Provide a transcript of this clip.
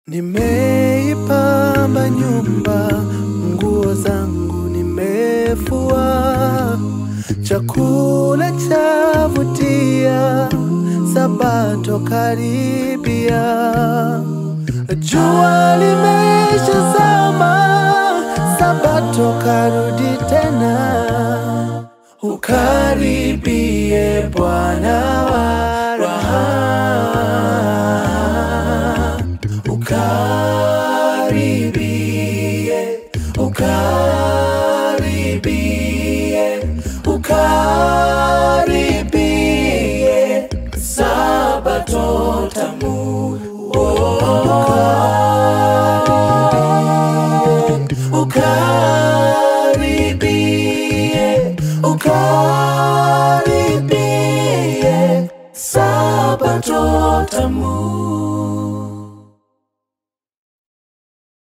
Nimeipamba nyumba, nguo zangu nimefua, chakula chavutia, sabato karibia, jua limeshazama, sabato karudi tena, ukaribie Bwana wa raha ukaribie, ukaribie, ukaribie, sabato tamu. Oh, ukaribie, ukaribie, sabato tamu.